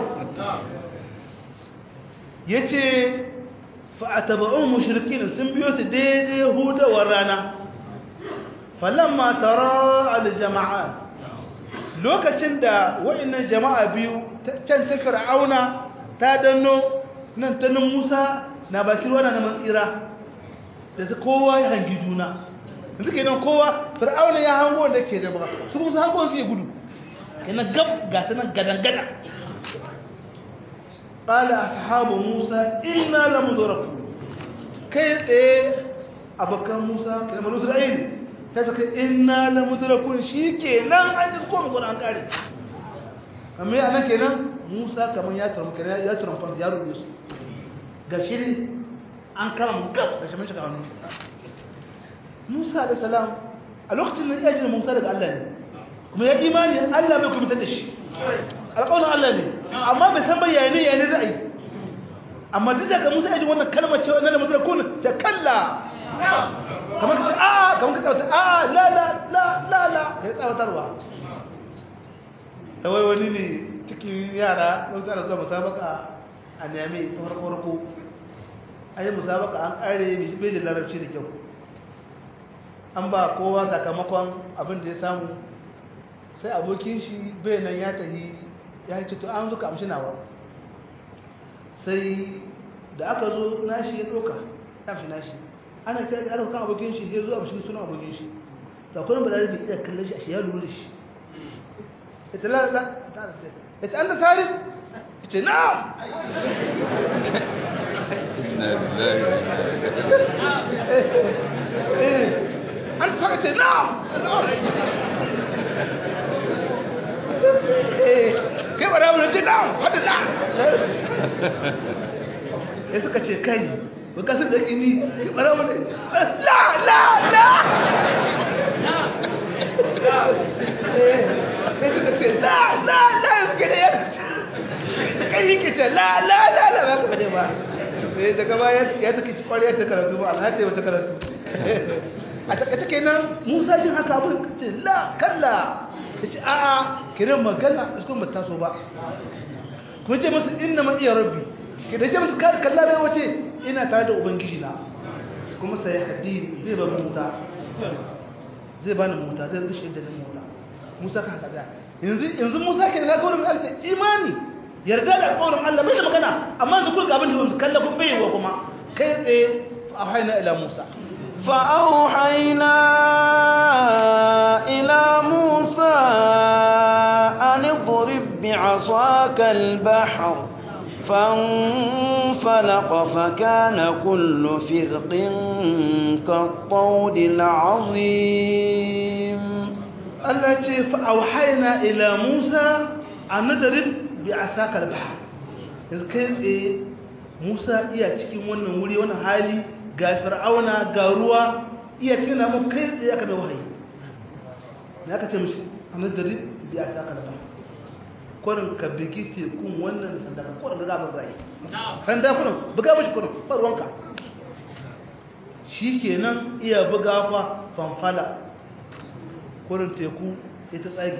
ya ce fa'ataba'un mushrikin sun biyo su daidai hudawar rana falamma tara aljama'a lokacin da wa'annan jama'a biyu can ta fir'auna ta danno nan ta nan Musa na bakin ruwa na matsira da su kowa ya hangi juna yanzu kenan kowa fir'auna ya hango da ke da baka su kuma su hango su ya gudu kenan gab ga ta nan gadan gada qala ashabu Musa inna lamudrakun kai tsaye abokan Musa kalmar Isra'il sai suka inna la mudrakun shikenan an yi ko mu an kare amma yana kenan Musa kaman ya turmu kenan ya turmu fa ya rubuce su ga shiri an kama mu gab da shi mun shiga hannu Musa da salam a lokacin nan ya ji Musa daga Allah ne kuma ya imani Allah bai kuma da shi alƙawarin Allah ne amma bai san bayani ya ne za a yi amma duk da ka Musa ya ji wannan kalmar cewa na mudrakun ta kalla kamar ka a kamar ka tsawata a la la la la la ka tsawatarwa ta wai wani ne cikin yara don tsara zuwa musabaka a nemi ta farko farko an yi musabaka an kare bejin larabci da kyau an ba kowa sakamakon abin da ya samu sai abokin shi bai nan ya tahi ya ce to an zuka amshi nawa sai da aka zo nashi ya doka ya amshi nashi ana ta da aka kan abokin shi sai zuwa bishin suna abokin shi to akwai ba da iya kallon shi a shi ya lura da shi ita la la ita anta tarif ita na'am eh anta tarif ita na'am eh kai ba da wani ce na'am hada na ya suka ce kai ba ka san da kini ki bara mu la la la eh sai suka ce la la la suka da ya da kai yake ce la la la la ba ka bade ba eh daga baya ya take ci kwariya ta karatu ba alhaji wata karatu a takaice kenan Musa jin haka abin ce la kalla yace a'a kiran magana su kuma taso ba kuma ce musu inna ma iya rabbi ki da ce musu kalla bai wace ina tare da ubangiji na kuma sai haddi zai ba mu muta zai ba ni muta zai rushe da ni muta Musa ka haka da yanzu yanzu Musa ke da gurin Allah ce imani yarda da alƙawarin Allah bai da magana amma yanzu kulka abin da su kalla kun bai wa kuma kai tsaye a haina ila Musa فأوحينا إلى موسى أن اضرب بعصاك البحر فانفلق فكان كل فرق كالطود العظيم التي فأوحينا إلى موسى أن نضرب بعصاك البحر إذ كان موسى iya cikin wannan wuri wannan hali ga fir'auna ga ruwa iya cikin namu kai tsaye aka mai wahayi ne aka ce mishi a nadari da ya saka da kwarin ka bigi tekun wannan sanda ka kwarin da za mu zai sanda kurin buga mashi kurin farwanka shi kenan iya buga fa fanfala kwarin teku ita tsagi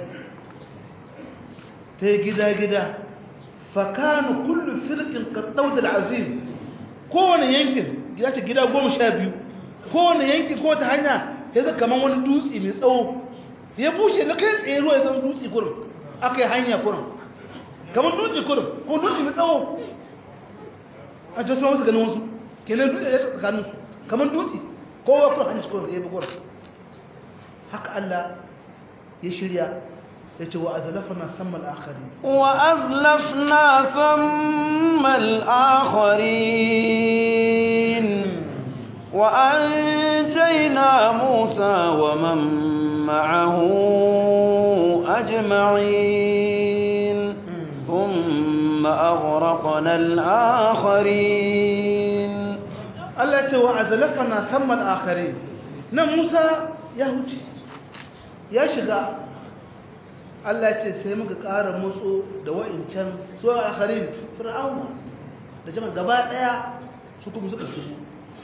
ta yi gida-gida fakanu kullu firkin ka da azim kowane yankin ya ce gida goma sha biyu kowane yanki ko ta hanya ya zai kamar wani dutse mai tsawo ya bushe na kai tsaye ruwa ya zama dutse kurin aka yi hanya kurin kamar dutse kurin ko dutse mai tsawo a ce sun wasu ganin wasu kenan dutse ya tsakanin su kamar dutse kowa kurin hanyar kurin ya bi kurin haka Allah ya shirya ya ce wa azalafana sammal akhari wa azlafna sammal akharin wa anjayna Musa wa man ma'ahu ajma'in thumma aghraqna al-akharin Allah ya ce wa azalafana sammal akharin nan Musa ya huce ya shiga Allah ce sai muka ƙara motso da wa'incan su a akharin fir'auna da jama'a gaba ɗaya su kuma suka shigo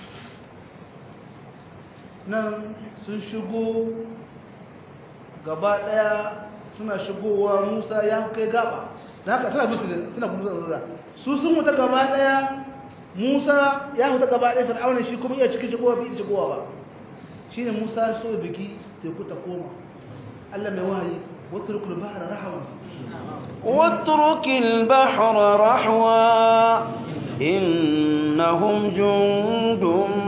nan sun shigo gaba ɗaya suna shigowa musa ya kai gaba da haka suna musu suna kuma zarura su sun wuta gaba ɗaya musa ya wuta gaba ɗaya fir'auna shi kuma iya cikin shigowa fi shigowa ba shine musa so biki teku ta koma Allah mai wahayi واترك البحر رحوا واترك البحر رحوا إنهم جند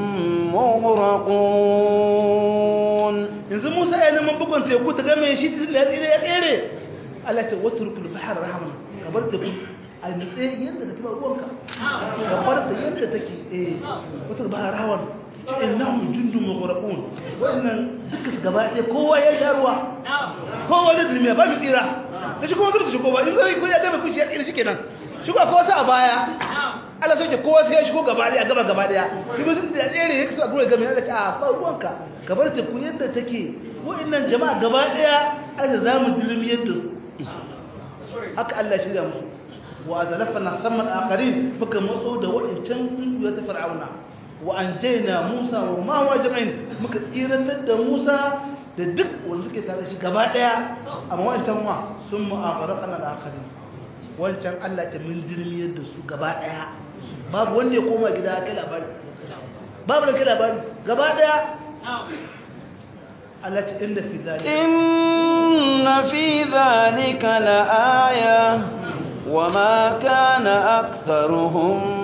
مغرقون yanzu Musa ya neman bugun teku ta game shi da ya tsire ya tsere Allah ta watruk al-bahr rahman ka bar teku a nutse yadda take ba ruwanka ka bar ta yadda take eh watruk al-bahr rahman innahum jundun mughraqun wannan duka gaba ɗaya kowa ya sha ruwa kowa da dulmiya ba mu tsira ta shi kuma zai shigo ba in zai ko ya gaba kushi ya tsira shikenan shigo ko wata a baya Allah sai kowa sai ya shigo gaba ɗaya gaba gaba ɗaya shi ba sun da tsere ya kasa gure gami Allah ce a ba ruwanka ka bar ta ku yadda take wa'annan jama'a gaba ɗaya Allah za mu dulmiyar da su haka Allah shirya musu wa azalafna samman akharin muka matso da wa'ancan ya ta fir'auna wa an jaina musa wa ma wa jama'in muka tsirantar da musa da duk wanda suke tare shi gaba daya amma wancan wa sun mu'afaraqana da akari wancan Allah ta min dirmiyar da su gaba daya babu wanda ya koma gida kai labari babu da kai labari gaba daya Allah ta inda fi zalika inna fi zalika la'aya wa ma kana aktharuhum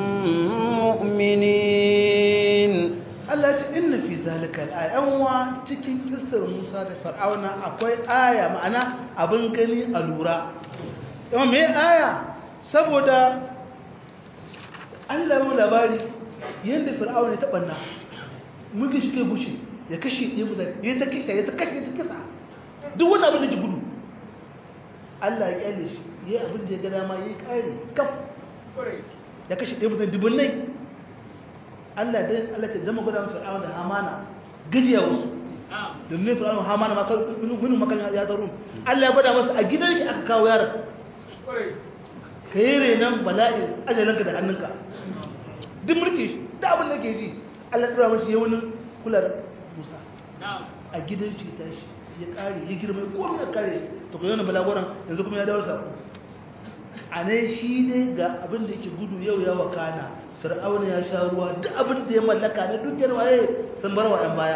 mu'minin Allah ce inna fi zalika al-ayyawa cikin kissar Musa da Fir'auna akwai aya ma'ana abin gani a lura amma me aya saboda Allah ya labari yanda Fir'auna ta banna muke shi kai bushe ya kashe ya mutane ya ta kashe ya ta kashe ta kisa duk wani abin da ji gudu Allah ya kyale shi yayi abin da ya ga dama yayi kare kaf ya kashe ɗaya mutane dubunnai Allah dai Allah ce zama gudan fir'auna da hamana gajiya wasu domin fir'auna hamana ma minu makan ya tsaro Allah ya gwada masa a gidan shi aka kawo yaron ka yi renon bala'in ajalinka da hannunka duk mulki shi da abin da ke ji Allah ya tsara mashi yawunin kular Musa a gidan shi ta shi ya kare ya girma ko ya kare to ko yana balagoran yanzu kuma ya dawo sako a ne shi ne ga abin da yake gudu yau ya wakana fir'auna ya sha ruwa duk abin da ya mallaka na dukiyar waye sun bar wa ɗan baya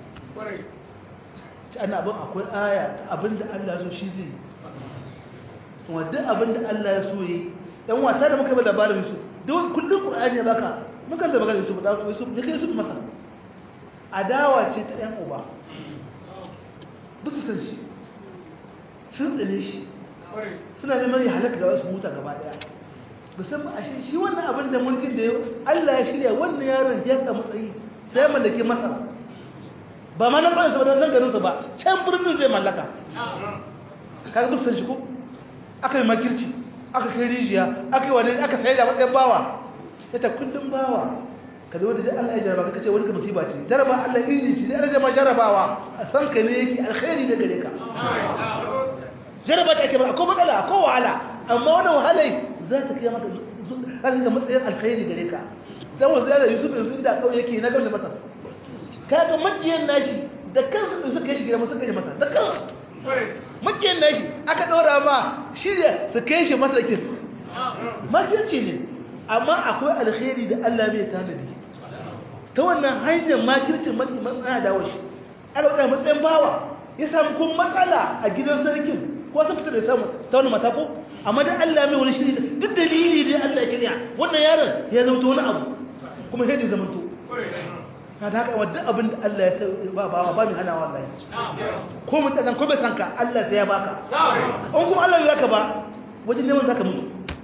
ci ana abin akwai aya ta abin da Allah so shi zai kuma duk abin da Allah ya so yi dan wata da muka yi labarin su duk kullum Qur'ani ya baka muka da magana su da su ne kai su masa adawa ce ta ɗan uba duk su san shi sun tsane shi suna neman ya halaka da wasu muta gaba daya musamman a shi wannan abin da mulkin da Allah ya shirya wannan yaron ya ka matsayi sai mallake masa ba ma nan bayan saboda nan garinsa ba can birnin zai mallaka kaga duk san shi ko aka yi makirci aka kai rijiya aka yi wani aka sai da matsayin bawa sai ta kullum bawa ka zo da Allah ya jaraba ka ce wani ka musiba ce jaraba Allah iri ce zai rage ma jarabawa a san ka ne yake alkhairi da gare ka jaraba ta ake ba akwai matsala akwai wahala amma wannan wahalai za ta kai maka za ta matsayin alkhairi gare ka dan wasu yana Yusuf yanzu da kauye yake na gamsa masa kaga makiyan nashi da kansu da suka kai shi gida suka kai masa da kansu makiyan nashi aka dora ma shirya su kai shi masa kin makirci ne amma akwai alkhairi da Allah bai tanadi ta wannan hanyar makircin man ana dawo shi ana wadda matsayin bawa ya samu kun matsala a gidan sarkin ko sun fita da samu ta wani matako amma da Allah mai wani shiri duk dalili da Allah ya shirya wannan yaron ya zama wani abu kuma sai da zama to na da haka wadda abin da Allah ya sai ba ba ba mai hana wallahi ko mun tsakan ko bai san ka Allah sai ya baka in kuma Allah ya ka ba wajen neman zaka mutu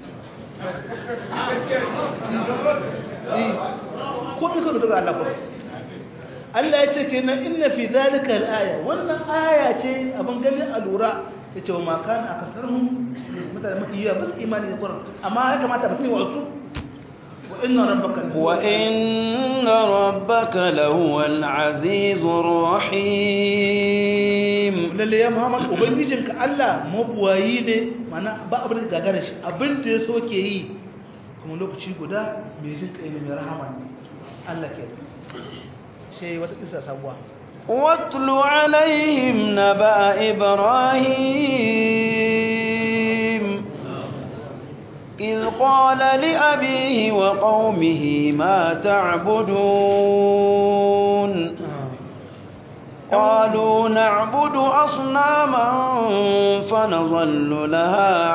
ko mun ka daga Allah ko Allah ya ce kenan inna fi zalika al-aya wannan aya ce abin gani a lura yace wa ma kana akasarhum mutane mafi yawa bas imani da Qur'an amma ya kamata mutum ya wasu wa inna rabbaka wa inna rabbaka lahuwal azizur rahim lalle ya Muhammad ubangijinka Allah mabuwayi ne mana ba abin da gagara shi abin da ya so ke yi kuma lokaci guda mai jin kai ne mai rahama ne Allah ke sai wata kisa sabuwa واتل عليهم نبأ إبراهيم إذ قال لأبيه وقومه ما تعبدون قالوا نعبد أصناما فنظل لها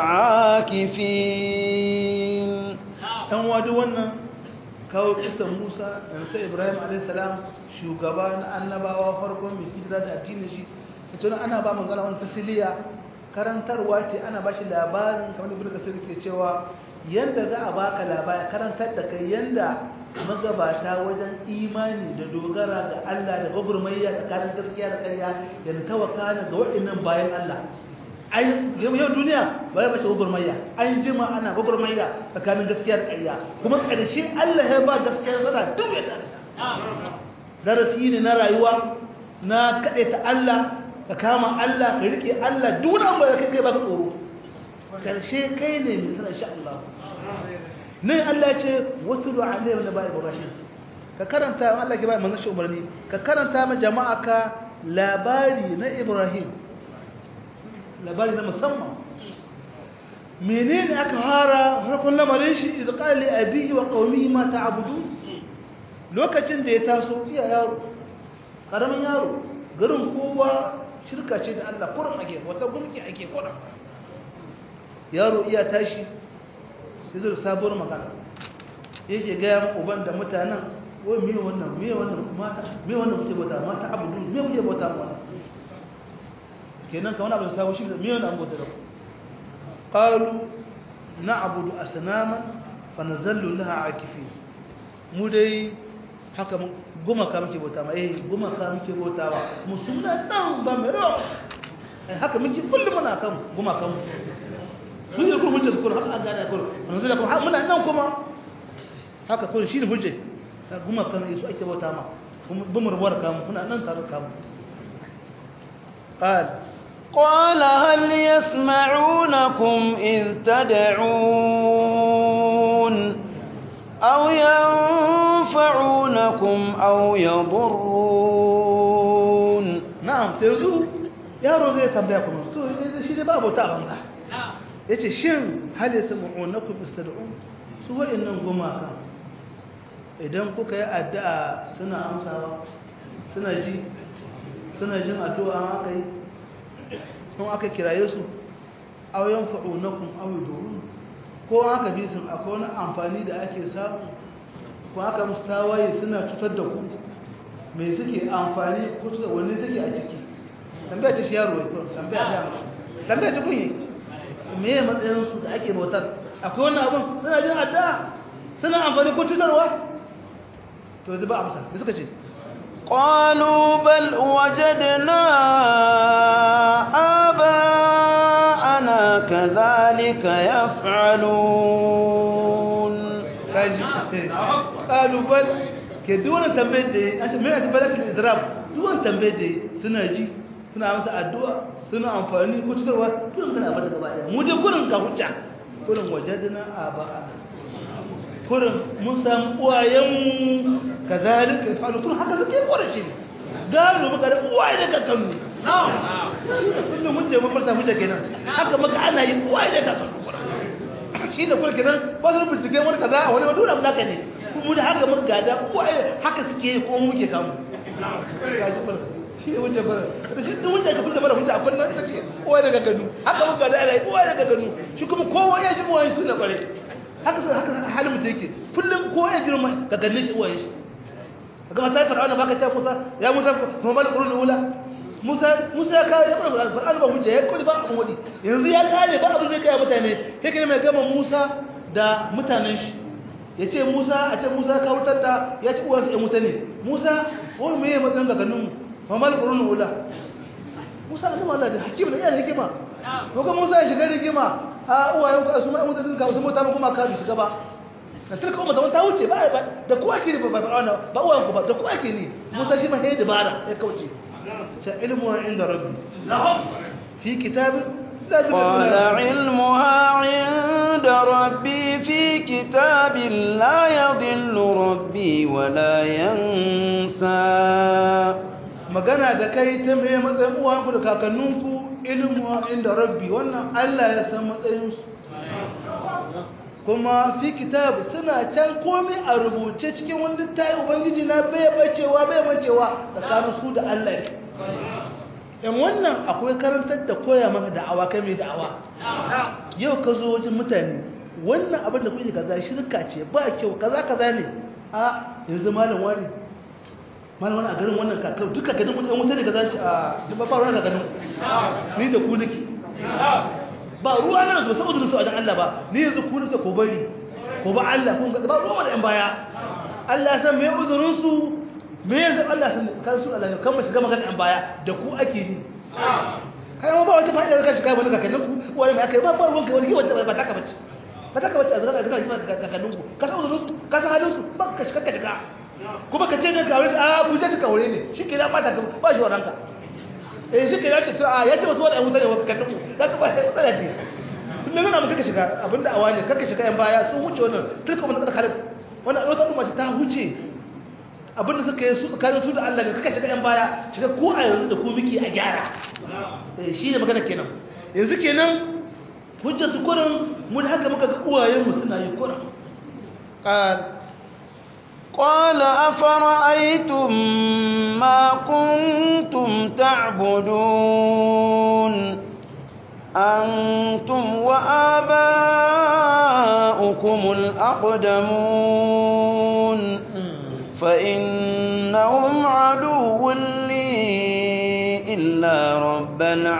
عاكفين ɗan wadu wannan kawo kisan musa da sai ibrahim a.s. shugaba na annabawa farkon mai hijira da addinin shi ita ana ba mu zana wani tasiliya karantarwa ce ana ba shi labarin kamar ibn kasir ke cewa yanda za a baka labari karantar da kai yanda magabata wajen imani da dogara ga Allah da gwagwarmayya tsakanin gaskiya da ƙarya yana tawakana ga waɗannan bayan Allah ai yau duniya ba ya bace gwagwarmayya an jima ana gwagwarmayya tsakanin gaskiya da ƙarya kuma ƙarshe Allah ya ba gaskiya sana duk ya tare darasi ne na rayuwa na kaɗai ta Allah ka kama Allah ka riƙe Allah duk wani abu da kai kai ba ka tsoro ƙarshe kai ne mai sana insha Allah nan Allah ya ce watulu alayhi wa ba ibrahim ka karanta Allah ke ba manzon shi umarni ka karanta ma jama'a ka labari na ibrahim labari na musamman menene aka fara farkon lamarin shi iz qala li abihi wa qaumihi ma ta'budu lokacin da ya taso iya yaro karamin yaro garin kowa shirka ce da Allah kurin ake wata gumki ake kurin yaro iya tashi sai zo sabuwar magana yake ga uban da mutanen wai me wannan me wannan mata me wannan kuke bauta mata abudu me kuke bauta wannan kenan kamar abin sabu shi me wannan bauta da qalu na'budu asnaman fa nazallu laha akifin mu dai haka mun gumaka muke bauta ma eh gumaka muke bautawa mu suna dan ba mai rawa haka muke kullum muna kan gumakan mu sun yi kuma hujjar kuma haka an gane kuma manzo da kuma muna nan kuma haka kuma shi ne hujjar guma kan su ake bauta ma bin rubuwar kamu kuna nan tare kamu قال قال هل يسمعونكم إذ تدعون أو ينفعونكم أو يضرون نعم ترزو yaro zai tambaya kuma to shi dai babu ta banza yace shin hal yasma'unakum istad'un su wa'annan gumaka idan kuka yi addu'a suna amsawa suna ji suna jin addu'a aka yi sun aka kiraye su auyan fa'unakun awidorun ko aka bi sun akwai wani amfani da ake samu ko aka musu tawaye suna cutar da ku mai suke amfani ko wani suke a ciki tambaya ce shi yaro ya kwan tambaya ta yamma tambaya ta kunye me ya matsayinsu da ake bautar akwai wani abin suna jin addu'a suna amfani ko cutarwa to zai ba amsa da suka ce قالوا بل وجدنا آباءنا كذلك يفعلون kaji qalu bal ke duwan tambayar da an ce mai atibalat al-idrab duwan tambayar da suna ji suna masa addu'a suna amfani ko tutarwa tun kana bata gaba daya mu dai kurin ka hujja kurin wajadna aba'ana kurin mun samu uwayenmu kazalika yafalu tun haka suke korace gano muka da uwaye da kakannu kullum mun je mun farsa hujja kenan haka muka ana yi uwaye da kakannu shi da kullu kenan ba su bincike wani kaza a wani dole mun haka ne mu da haka muka gada uwaye haka suke yi ko muke kamu shi ne wuce bara da shi duk wuce ka fita bara wuce akwai nan ita ce uwaye da kakannu haka muka gada ana yi uwaye da kakannu shi kuma kowa ya ji uwaye su na kware haka haka halin mutum yake kullum ko ya girma ka ganne shi uwaye shi kaga mata fir'auna baka ce Musa ya Musa kuma mal qurun ula Musa Musa ya kawo ya fara fir'auna ba hujja ya kudi ba abun wadi yanzu ya kare ba abin zai kai mutane kai kai mai gama Musa da mutanen shi yace Musa a ce Musa ka wutar da ya ci uwansa ya mutane Musa wani me ya matsayin ga ganin mu mal qurun ula Musa ne Allah da hakim da yana hikima ko kuma Musa ya shiga rigima a uwayen ka su mai mutanen ka su mutane kuma ka bi shiga ba da tilka umma da ta wuce ba da kowa ke ba ba ba uwan ku ba da kowa ke ni musa shi ma sai dabara ya kauce ta ilmu inda rabbi fi kitab قال علمها عند ربي في كتاب لا يضل ربي ولا ينسى magana da kai ta mai matsayin uwanku da kakanninku ilmu inda rabbi wannan Allah ya san matsayinsu kuma fi kitab suna can komai a rubuce cikin wani tayi ubangiji na bai bacewa bai bacewa tsakanin su da Allah ne yan wannan akwai karantar da koya maka da'awa kai mai da'awa yau ka zo wajen mutane wannan abin da kuke kaza shirka ce ba kyau kaza kaza ne a yanzu malam wani malam wani a garin wannan kakar duka ganin wani wuta ne kaza a ba ba ruwa ganin ni da ku nake ba ruwa na su saboda su a dan Allah ba ni yanzu ku nake ko bari ko ba Allah kun ba ruwa da yan baya Allah san me uzurin su me yanzu Allah san kan su Allah kan mu shiga magana yan baya da ku ake ni kai ba wata fa'ida ka shiga wani kakannin ku wani mai kai ba ba ruwan kai wani wanda ba taka bace ba taka bace a zaka ga ga kakannin ku ka san uzurin su ka san halin su ba ka shiga ka shiga kuma ka ce ne ka aure a ku je ka aure ne shi ke da ba ta ba shi waranka eh shi ke da ce to a ya ce wasu wani mutane wa kakannin ku za ka ba ta matsala ce kullum yana muka shiga abinda awa ne kaka shiga yan baya sun wuce wannan turka mun da khalid wannan wata umma ce ta huce abinda suka yi su tsakanin su da Allah ne kaka shiga yan baya shiga ko a yanzu da ku miki a gyara eh shi ne magana kenan yanzu kenan hujjar su kurin mun haka muka ga uwayen mu suna yi kurin qal قال أفرأيتم ما كنتم تعبدون أنتم وآباؤكم الأقدمون فإنهم عدو لي إلا رب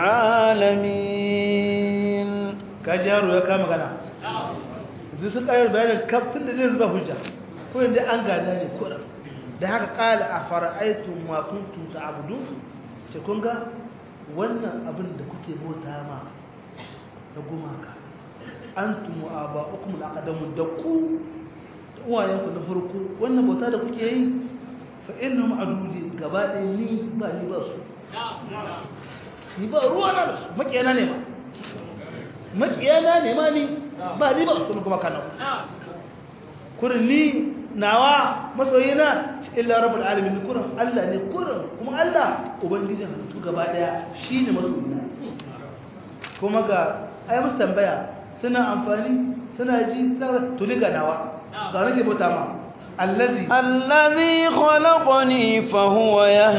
العالمين كجارو يا كما كان zai sun ƙarar bayanin kaftin da zai zuba hujja ko yadda an gada ne kura da haka ƙala a fara'aitun makuntun ta abudu ce kun ga wannan abin da kuke bauta ma da gumaka an tumu a ba hukumu da akadamu da ku da uwayenku na farko wannan bauta da kuke yi fa innahum adudi gaba ɗaya ni ba ni ba su ni ba ruwa na da su makiyana ne ma makiyana ne ma ni ba ni ba su kuma kana kurin ni nawa masoyina illa rabbul alamin kurin Allah ne kurin kuma Allah ubangijin halittu gaba daya shine masoyina kuma ga ai musu tambaya suna amfani suna ji suna to diga nawa ga nake bauta ma allazi الذي خلقني فهو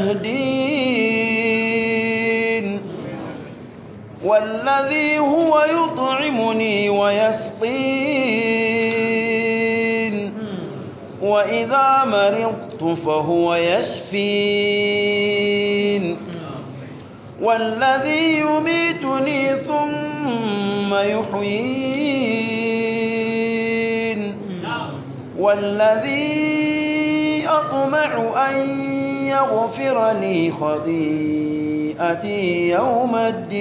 يهدين والذي هو يطعمني ويسقين وإذا مرضت فهو يشفين والذي يميتني ثم يحيين والذي أطمع أن يغفر لي خطيئتي يوم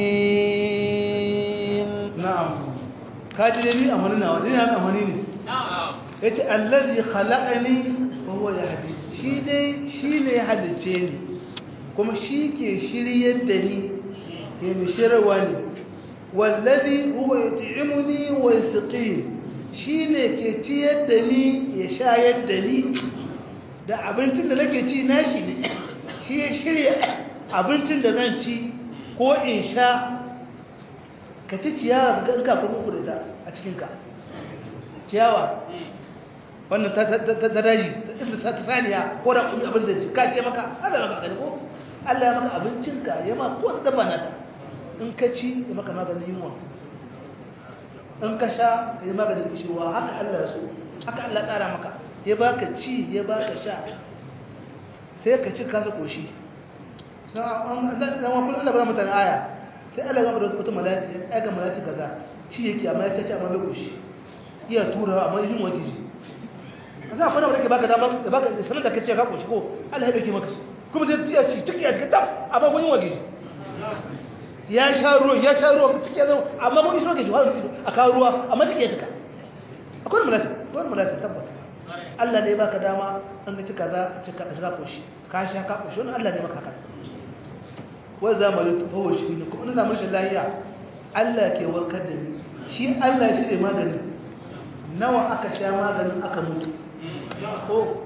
الدين na'am kaji dai ni amani nawa ni na amani ne yace allazi khalaqani fa huwa yahdi shi dai shi ne ya halice ni kuma shi ke shiryar da ni ke mi shirwa ni wallazi huwa yut'imuni wa yasqini shi ne ke ciyar da ni ya shayar da ni da abincin da nake ci nashi ne shi ya shirya abincin da zan ci ko in sha ka ci ciyawa ga ka kuma kurita a cikinka ciyawa wannan ta daji ta saniya ko da kuma abin da ka ce maka Allah maka kani ko Allah ya maka abincinka ya ma ko da bana ta in ka ci ya maka maganin yunwa in ka sha ya maganin kishirwa haka Allah ya so haka Allah ya tsara maka ya baka ci ya baka sha sai ka ci kasa koshi sai an dan wa Allah bara mutane aya sai Allah ya bada wata mala'ika ya ga mala'ika kaza ci yake amma ya ce amma bai koshi iya tura amma yin wani ji za a fara wadda ke baka dama da baka sanar da ka ce ka koshi ko Allah ya dauke maka kuma sai ya ci ciki a cikin tab amma kun yi wani ji ya sha ruwa ya sha ruwa ciki ya zama amma kun yi shi ke wani a kawo ruwa amma ciki ya cika akwai mala'ika akwai mala'ika tabbas Allah ne baka dama an ga ci kaza ci ka ka koshi ka sha ka koshi wannan Allah ne maka haka wai zamanin tufawo shi ne kuma na zamanin shi lahiya Allah ke warkar da ni shi Allah shi ne magani nawa aka sha maganin aka mutu ko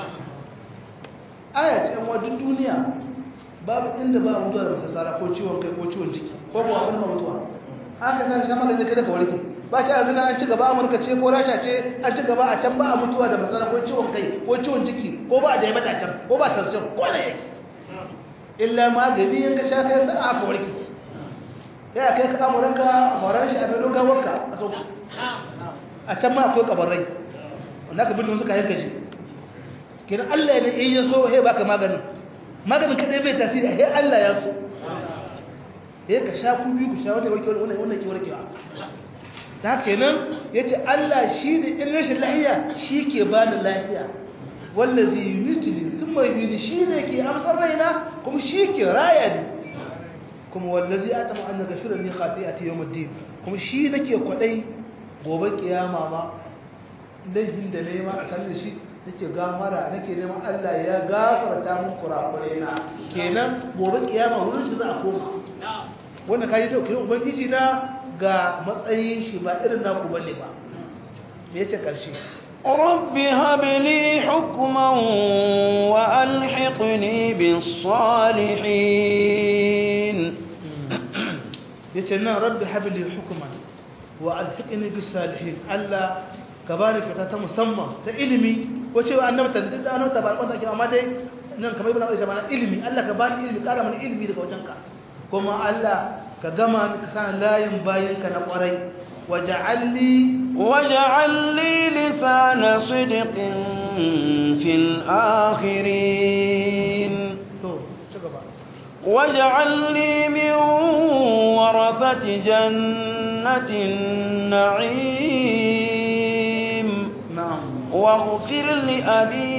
aya ce yan wajen duniya babu inda ba mutuwa da masassara ko ciwon kai ko ciwon ciki ko ba abin ma mutuwa haka zan sha maganin kada ka warke ba ta yanzu an ci gaba amurka ce ko rasha ce an ci gaba a can ba a mutuwa da masassara ko ciwon kai ko ciwon ciki ko ba a diabetes can ko ba tension ko na yake illa magani in ka sha kai sa aka warke ya kai ka amuranka amuran shi a filin gawarka a sauka a can ma akwai kabarai wanda ka bindin suka yanka shi kiran Allah ne in ya so he baka maganin maganin kadai bai tasiri he Allah ya so he ka sha ku biyu ku sha wanda warke wannan wannan ki warkewa ta kenan yace Allah shi ne in rashin lafiya shi ke bani lafiya wallazi yumitni thumma yuhyi shi ne ke amsar raina kuma shi ke raya ni kuma wallazi atama an gafira li khati'ati yawmiddin kuma shi nake kwadai gobe kiyama ma laifin da nayi ma a kan shi nake gafara nake neman Allah ya gafarta mun kurakurai na kenan gobe kiyama wurin shi za a koma wannan kai to kai ubangiji na ga matsayin shi ba irin naku bane ba me yace karshe رب هب لي حكما وألحقني بالصالحين yace nan rabbi habli hukman wa alhiqni bis salihin Allah ka bani fata ta musamman ta ilimi ko cewa annabi ta da annabi ta ba kwata ki amma dai nan kamar ibn Aisha mana ilimi Allah ka bani ilimi kara mana ilimi daga wajenka kuma Allah ka gama ka san layin bayinka na kwarai waja'alni واجعل لي لسان صدق في الآخرين to ci gaba واجعل لي من ورثة جنة النعيم na'am واغفر لأبي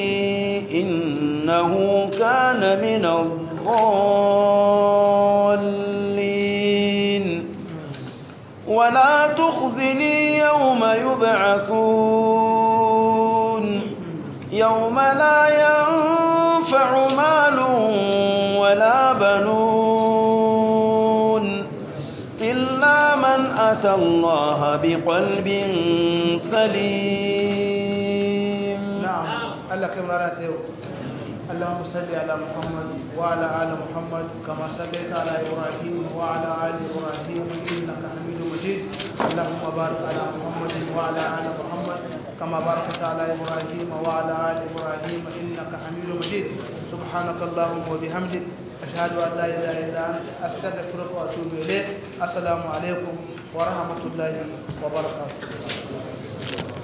إنه كان من الضالين ولا تخزني يوم يبعثون يوم لا ينفع مال ولا بنون إلا من أتى الله بقلب سليم نعم الله كم رأت اللهم صل على محمد وعلى آل محمد كما صليت على إبراهيم وعلى آل إبراهيم إنك حميد مجيد اللهم بارك على محمد وعلى آل محمد كما باركت على إبراهيم وعلى آل إبراهيم إنك حميد مجيد سبحانك اللهم وبحمدك أشهد أن لا إله إلا أنت أستغفرك وأتوب إليك السلام عليكم ورحمة الله وبركاته